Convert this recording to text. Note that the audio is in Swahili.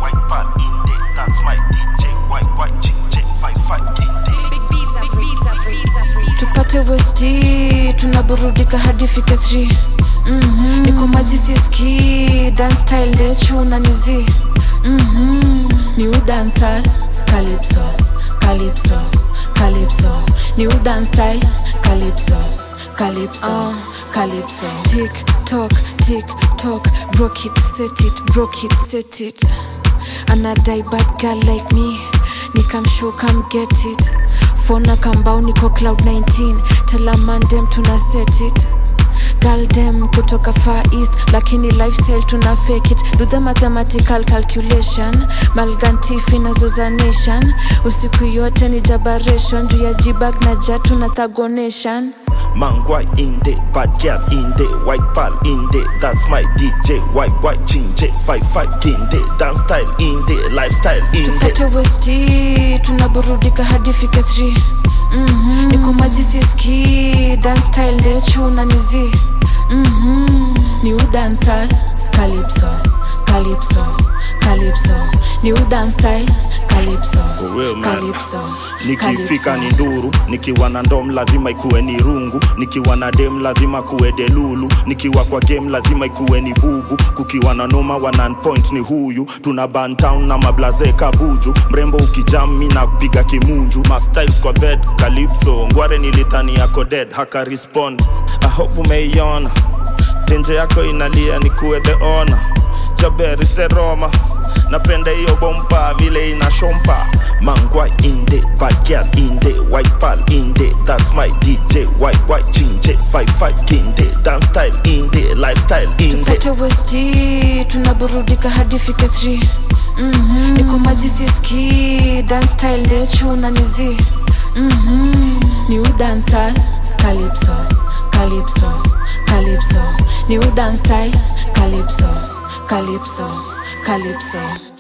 white pal in there. That's my DJ, white white chick chick five five king tupate westi tunaburudika hadi fike 3 mm-hmm. niko maji siski dan style ndechu na nizi mm-hmm. ni udansal calypso calypso calypso ni udan style calypso calypso uh, calypso tick tock tick tock broke it set it broke it set it anadai bad girl like me nikamshow come get it fona kambao niko cloud 19 telamandem tuna set it galdem kutoka far east lakini lifestyle tuna fake it do the mathematical calculation malgantifi nazoza nation usiku yote ni jabaration juu ya jibag na jatu na thagonation Mangwai in there, bad girl in there, white pal in there. That's my DJ, white white chinche, five five king there, dance style in there, lifestyle in there. tupate westi tunaburudika hadi fike 3 mm-hmm. niko maji siski dan style ndechu na nizi mm-hmm. ni udansal calypso calypso calypso ni udan style calypso For real, man. calypso nikifika ni calypso. nduru nikiwa na ndom lazima ikuwe ni rungu nikiwa na dem lazima kuwe delulu nikiwa kwa game lazima ikuwe ni bubu kukiwa na noma wa non point ni huyu tuna bantown na mablaze kabuju mrembo ukijam mi na kupiga kimunju mastyles kwa bed calypso ngware nilithani yako dead haka respond i hope umeiona tenje yako inalia ni kuwe the honor jaberi seroma napenda hiyo bomba vile inashompa mangwa inde bagyal inde white pal inde that's my dj white white chinje 55 kinde dance style inde lifestyle inde tupate westi tunaburudika hadi fike 3 mm-hmm. niko maji siski dan style ndechu na nizi mm-hmm. ni udansal calypso calypso calypso ni udan style calypso calypso calypso